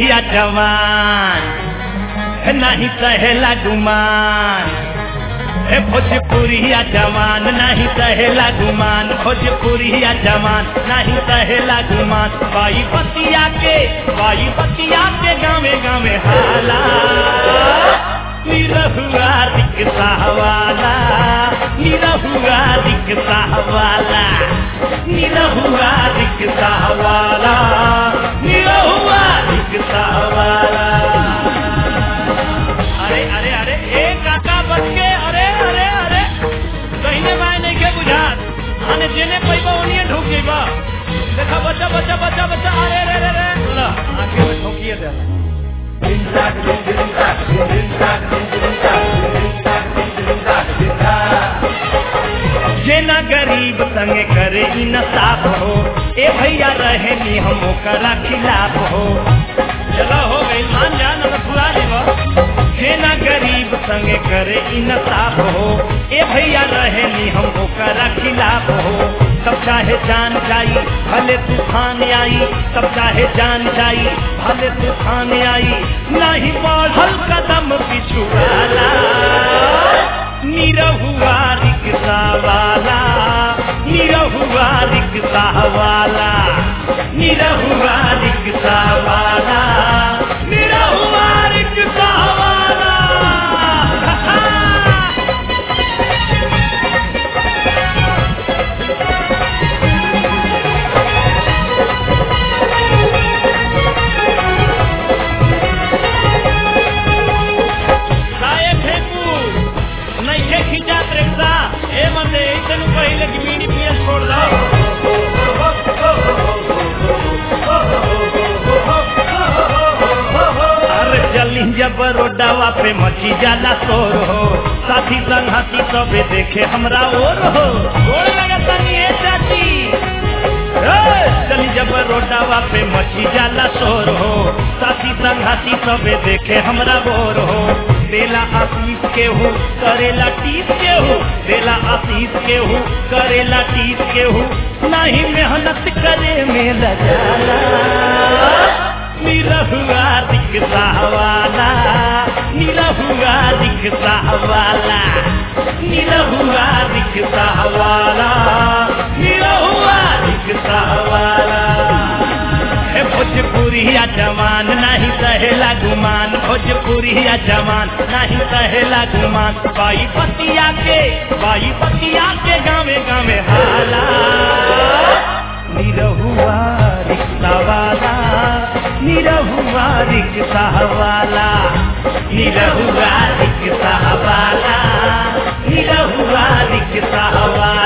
भोजपुरिया जवान नहीं सहेला गुमान ए भोजपुरिया जवान नहीं सहेला गुमान भोजपुरिया जवान नहीं सहेला गुमान बाई बतिया के बाई बतिया के गावे गावे हाला निरहुआ रिक्शा वाला निरहुआ रिक्शा वाला निरहुआ रिक्शा वाला निरहुआ रिक्शा वाला अरे अरे अरे ए काका बच के अरे अरे अरे कहीं माय नहीं के बुझात आने जेने पैबा ओनिए ढोक जेबा देखा बच्चा बच्चा बच्चा बच्चा अरे रे रे रे ला आगे में ठोकिए दे जेना गरीब संगे करे इंसाफ हो ए भैया रहे नी हम ओकरा खिलाफ हो चलो हो गई मान जा न फुला लेबा जेना गरीब संगे करे इंसाफ हो ए भैया रहे नी हम ओकरा खिलाफ हो सब चाहे जान जाई भले तूफान आई सब चाहे जान जाई भले तूफान आई नहीं बढ़ल कदम पिछुआला निरहुआ रिक्शा वाला निरहुआ रिक्शा वाला निरहुआ रिक्शा वाला निरहुआ रिक्शा वाला काहे फेंकू नइखे खिंचात रिक्शा ए मते ऐसन पहिले कि बीड़ी पिए छोड़ दो अरे चली जब रोडावा पे मची जाला शोर हो साथी संगती सबे देखे हमरा और हो गोड़ लगता नहीं है चाची ए, चली जब रोडावा पे मची जाला शोर हो साथी संघाती सबे देखे हमरा बोर हो देला आशीष के हूँ करेला टीस के हूँ देला आशीष के हूँ करेला टीस के हूँ नहीं मेहनत करे में लगाला निरहुआ रिक्शा वाला निरहुआ रिक्शा वाला निरहुआ रिक्शा वाला निरहुआ रिक्शा वाला हे भोजपुरिया जवान नहीं सहेला गुमान भोजपुरिया जवान नहीं सहेला गुमान बाई पतिया के बाई पतिया के गावे गावे हाला निरहुआ रिक्शा वाला निरहुआ रिक्शा वाला निरहुआ रिक्शा वाला निरहुआ रिक्शा वाला